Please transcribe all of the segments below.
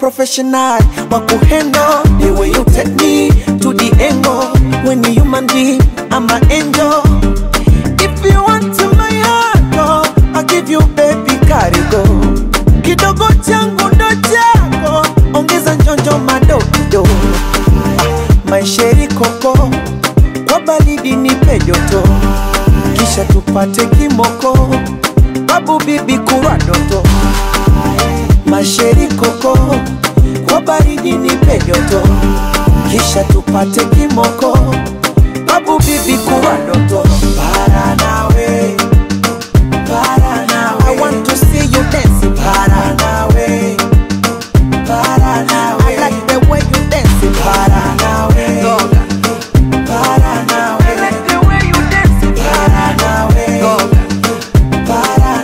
professional wa kuhandle the way you take me to the angle when you human being I'm an angel if you want to my heart oh, I'll give you baby karigo kidogo changu ndo chako ongeza njonjo madokido maisheri koko kwa baridi nipe joto kisha tupate kimoko babu bibi kurwa doto masheri koko kwa baridi nipe joto kisha tupate kimoko babu bibi kurwa doto para nawe para nawe I want to see you dance para nawe para nawe I like the way you dance para nawe para nawe I like the way you dance para nawe para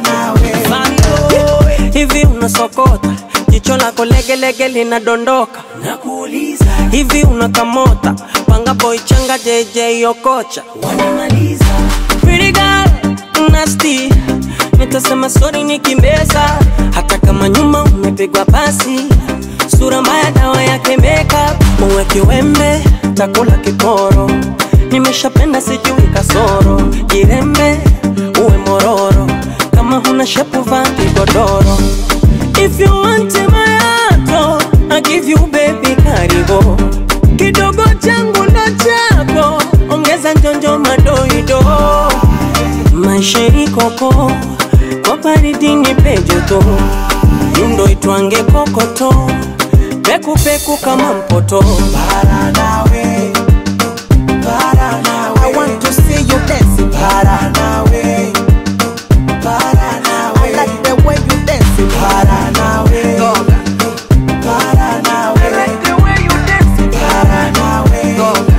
nawe hivi unasokota jicho lako legelege linadondoka nakuuliza hivi unakamota panga boy changa jj okocha wanamaliza Pretty girl, nasty nitasema sori nikimbeza hata kama nyuma umepigwa pasi sura mbaya dawa yake makeup uwe kiwembe takula kiporo nimeshapenda sijui kasoro jirembe uwe mororo kama huna shepu vaa kigodoro if you want my heart oh, I give you baby karibo kidogo changu ndo chako ongeza njonjo madoido maisha ikoko kwa baridi ni pejoto yundo itwange kokoto pekupeku kama mpoto para nawe para nawe I want to see you dance para nawe para nawe I like the way you dance para nawe para nawe I like the way you dance para nawe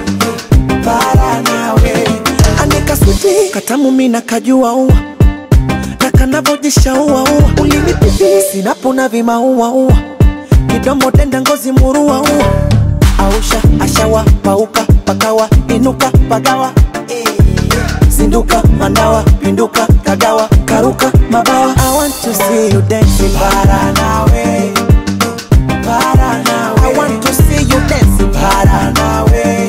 para nawe anika switi katamu mina kajua ua na kanavojisha ua ua ulinipipi sinapona vimaua ua kidomo denda ngozi murua ua ausha ashawa pauka pakawa inuka pagawa zinduka manawa pinduka kagawa karuka mabawa I want to see you dancing para nawe para nawe I want to see you dancing para nawe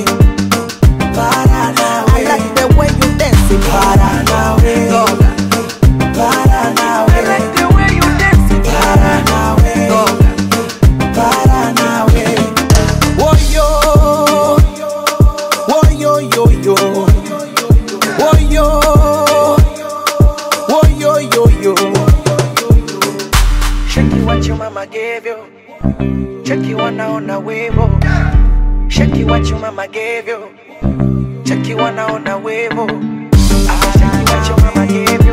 para nawe I like the way you dancing para nawe para nawe I like the way you dancing para nawe para nawe Woyo Woyo yo yo Woyo Woyo yo yo Shaki what your mama gave you Cheki wanaona wevo Shaki what your mama gave you Cheki wanaona wevo Ah, Shaki what your mama gave you